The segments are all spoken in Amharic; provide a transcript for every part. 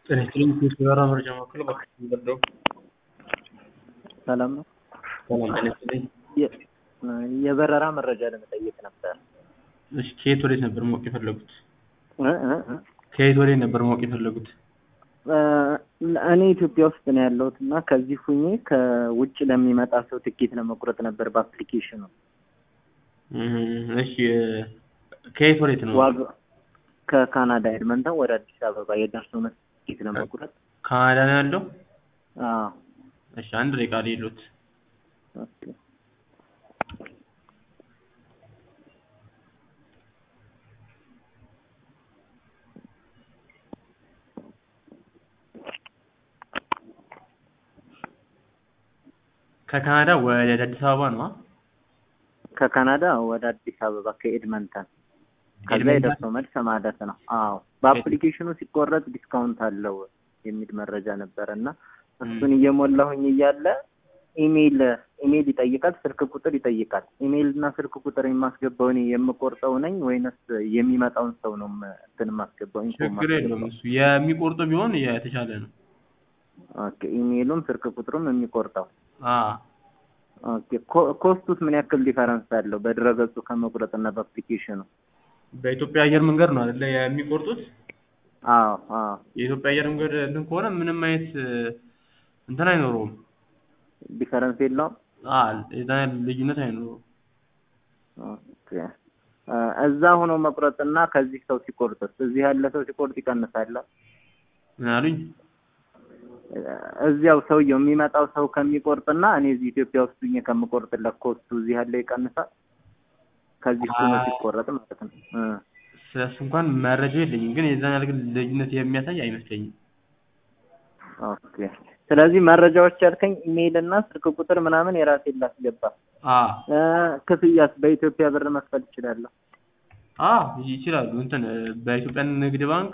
ጤና ይስጥልኝ የበረራ መረጃ ማዕከል እባክዎትን ይርዳው። ሰላም ነው። ሰላም ጤና ይስጥልኝ። የ- የበረራ መረጃ ለመጠየቅ ነበር። እሺ ከየት ወዴት ነበር ማወቅ የፈለጉት? እ እ እ ከየት ወዴት ነበር ማወቅ የፈለጉት? እ እኔ ኢትዮጵያ ውስጥ ነው ያለሁት እና ከዚህ ሁኜ ከውጭ ለሚመጣ ሰው ትኬት ለመቁረጥ ነበር በአፕሊኬሽኑ። እም፣ እሺ ከየት ወዴት ነው? ዋጋ ከካናዳ ኤድመንተን ወደ አዲስ አበባ የደርሶ መልስ ትኬት ለመቁረጥ ካናዳ ነው ያለው? አዎ። እሺ አንድ ደቂቃ ልሂድዎት። ኦኬ። ከካናዳ ወደ አዲስ አበባ ነው? አ? ከካናዳ ወደ አዲስ አበባ ከኤድመንተን ከዛ ኤድመንተን? የደርሶ መልስ ማለት ነው። አዎ በአፕሊኬሽኑ ሲቆረጥ ዲስካውንት አለው የሚል መረጃ ነበረ እና እሱን እየሞላሁኝ እያለ ኢሜይል ኢሜይል ይጠይቃል፣ ስልክ ቁጥር ይጠይቃል። ኢሜይል እና ስልክ ቁጥር የማስገባው እኔ የምቆርጠው ነኝ ወይንስ የሚመጣውን ሰው ነው ም- እንትን የማስገባው? ኢንፎ ችግር የለውም የማስገባው? እሱ የሚቆርጡ ቢሆን የተሻለ ነው። ኦኬ ኢሜይሉም ስልክ ቁጥሩም የሚቆርጠው አ ኦኬ። ኮ- ኮስቱስ ምን ያክል ዲፈረንስ አለው በድረገጹ ከመቁረጥ እና በአፕሊኬሽኑ? በኢትዮጵያ አየር መንገድ ነው አይደለ የሚቆርጡት? አዎ አዎ የኢትዮጵያ አየር መንገድ እንትን ከሆነ ምንም አይነት እ፣ እንትን አይኖረውም። ዲፈረንስ የለውም። አ የዛን ያህል ልዩነት አይኖረውም። ኦኬ እ፣ እዛ ሆኖ መቁረጥና ከዚህ ሰው ሲቆርጥስ? እዚህ ያለ ሰው ሲቆርጥ ይቀንሳል? ምን አሉኝ? እ፣ እዚያው ሰውየው የሚመጣው ሰው ከሚቆርጥና እኔ እዚህ ኢትዮጵያ ውስጥ ሆኜ ከምቆርጥለት ኮስቱ እዚህ ያለ ይቀንሳል? ከዚህ ሆኖ አይ። ሲቆረጥ ማለት ነው። እ፣ ስለሱ እንኳን መረጃ የለኝም፣ ግን የዛን ያህል ግን ልዩነት የሚያሳይ አይመስለኝም። ኦኬ ስለዚህ መረጃዎች ያልከኝ ኢሜይል እና ስልክ ቁጥር ምናምን የራሴን ላስገባ። አ እ፣ ክፍያስ በኢትዮጵያ ብር መክፈል እችላለሁ? አ ይችላሉ። እንትን እ፣ በኢትዮጵያ ንግድ ባንክ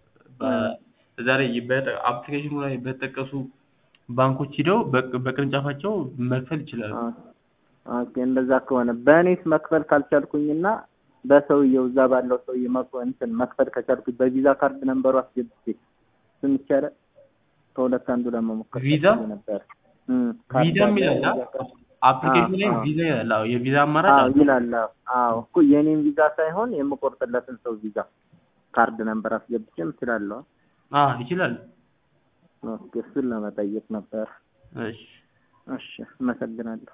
በዛ ላይ በአፕሊኬሽኑ ላይ በተጠቀሱ ባንኮች ሂደው በቅ- በቅርንጫፋቸው መክፈል ይችላሉ። ኦኬ እንደዛ ከሆነ በእኔስ መክፈል ካልቻልኩኝና በሰውየው እዛ ባለው ሰውዬ መክ- እንትን መክፈል ከቻልኩኝ በቪዛ ካርድ ነንበሩ አስገብቼ እሱን ይቻላል? ከሁለት አንዱ ለመሞከር ቪዛ? ፈልጌ ነበር። እም፣ ካርድ ቪዛም አለ፣ ይላል አ? ቪዛ ካርድ። አፕሊኬሽኑ ላይ አዎ፣ ቪዛ ይላል። አዎ የቪዛ አማራጭ አዎ አለ። ይላል። አዎ አዎ እኮ የኔን ቪዛ ሳይሆን የምቆርጥለትን ሰው ቪዛ ካርድ ነንበር አስገብቼም እችላለሁ። አ ይችላል። ኦኬ እሱን ለመጠየቅ ነበር። እሺ እሺ አመሰግናለሁ።